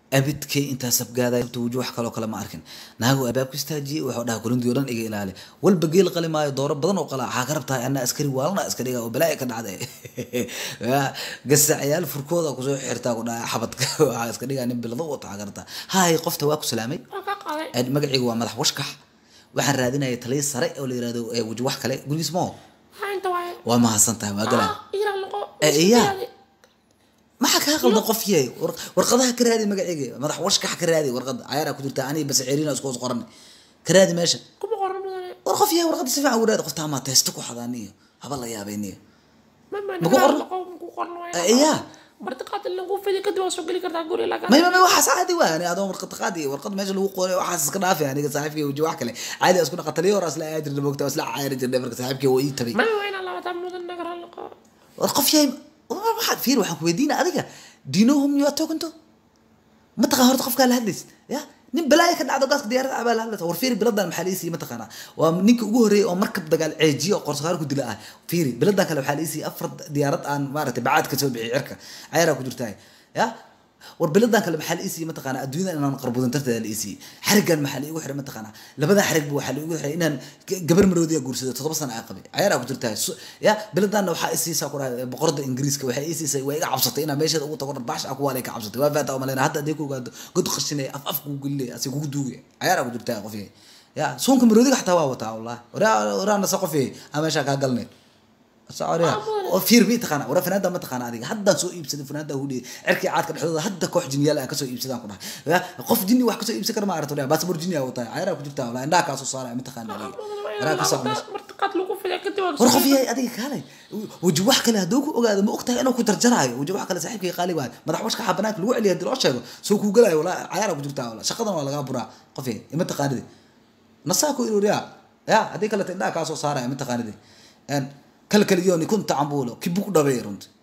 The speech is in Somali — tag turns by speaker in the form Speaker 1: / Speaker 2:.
Speaker 1: abidkay intaa sabgaaday wuji wax kaloo kale ma arkin naagu albaabku istaajiyey wuxuu dhaha kurintii o dhan iga ilaali walba geel qali maayo dooro badan oo qala waxaa ka rabtahay anaa askari waalana askariga oo balaa'i ka dhacday gasacayaal furkooda kusoo xirtaa ku dhaha xabadka waxaa iska dhigaa nin bilado wata waxaa ka rabtaa haay qofta waa ku salaamay
Speaker 2: waa ka qaaday
Speaker 1: magaciigu waa madax washkax waxaan raadinaya taliya sare oo la yirahdo wuji wax kale gurigiis moo
Speaker 2: maxaa inta waaye
Speaker 1: waa mahadsan tahay waa galaan
Speaker 2: ah iiraan noqo
Speaker 1: Eh, iya. maxaa kaa qaldan qof yahay War- warqadaha ka raadi magaceyga madax washkax ka raadi warqada cayaaraa ku jirta aniga bas ceeriina isku hoos qoran ka raadi meesha
Speaker 2: kuma qoran mudane
Speaker 1: war qof yahay warqada si fiican u raadi qofta amaa teesta ku xadaaniyo haba la yaabeyniyo
Speaker 2: mama
Speaker 1: Maku qoran?
Speaker 2: noqo maku qoran waaye
Speaker 1: Eh, iya.
Speaker 2: martiqaad in lagu fidi kadib waa soo geli kartaa guri laga
Speaker 1: may may may waxaas caadi waa ani adoo warqad qaadi warqad meesha lagu qoray waxaas iska dhaafi aniga saaxiibkay waji wax kale caadi isku naqa taliyo hore asla ayaa jirna moogta asla caayari jirnay marka saaxiibkay waa ii tabay
Speaker 2: mama waa inaa labaatan mudan nagara noqo
Speaker 1: war qof yahay war waxaad fiir waxaan ku weydiina adiga do you know whom you are talking to ma taqaan horta qofkaa la hadlaysid ya nin balaaya ka dhacdo gaaska diyaarada abaa la hadlaysa war fiiri biladan maxaa liisii ma taqaanaa waa ninka ugu horreeyay oo markab dagaal ceejiyo oo qorsaqaar ku dila ah fiiri biladan kale waxaa liisii afar diyaarad aan maaragtay bacaad ka soo bixiyay cirka cayaaraa ku jirtaa ya war biladan kale maxaa liisii ma taqaanaa adduunyada inaan qarbudan tarteeda liisii xarigan maxaa liigu xiray ma taqaanaa labada xarigba waxaa liigu xiray inaan g- gabar maroodiya guursado toddoba sana aa qabay cayaaraa ku jirtaa Su- ya biladanna waxaa isiisaa ku dhahay boqorada ingiriiska waxay isiisay waa iga cabsatay inaan meesheeda ugu tago baash aku waa ka cabsatay waa faata umaleyna hadda haddii ku ogaado god qashinay af af kugu gelinay asi kugu duugay cayaaraa ku jirtaa qof yahay ya suunka maroodiga xataa waa wataa wallahi waraa waraana sa qof yahay aan meeshaa kaa galnay socoriya oo fiir mi taqaana wara fanaanda ma taqaana adiga haddaan soo iibsaday fanaanda hudhiye cirkii caadka dhexdooda hadda koox jinniyaal aan kasoo iibsadaan ku dhahay Ya, qof jinni wax kasoo iibsan kara ma aragto baasabor jinni aa wataa cayaaraa ku jirtaa wallahi indhaha kaasoo saaraya ma taqaana adiga waraa ka soo meesha
Speaker 2: martiqaad lagu fidi kadib waa
Speaker 1: war qof yahay adiga kaalay waji wax kale hadduu ku ogaado ma ogtahay inuu ku jarjaraayo waji wax kale saaxiibkay qaali waayo madax washka xaa banaanka lagu celiya hadii loo sheego soo kuu galaayo walaa cayaara ku jirtaa walaa shaqadan waa lagaa buraa qof yahay ima taqaanidi nasaa ku iruriya ya haddii kaleta indhaha kaasoo saaraya ma taqaanidi kala kaliyoni kunta cambuulo kibuk dhabeey runti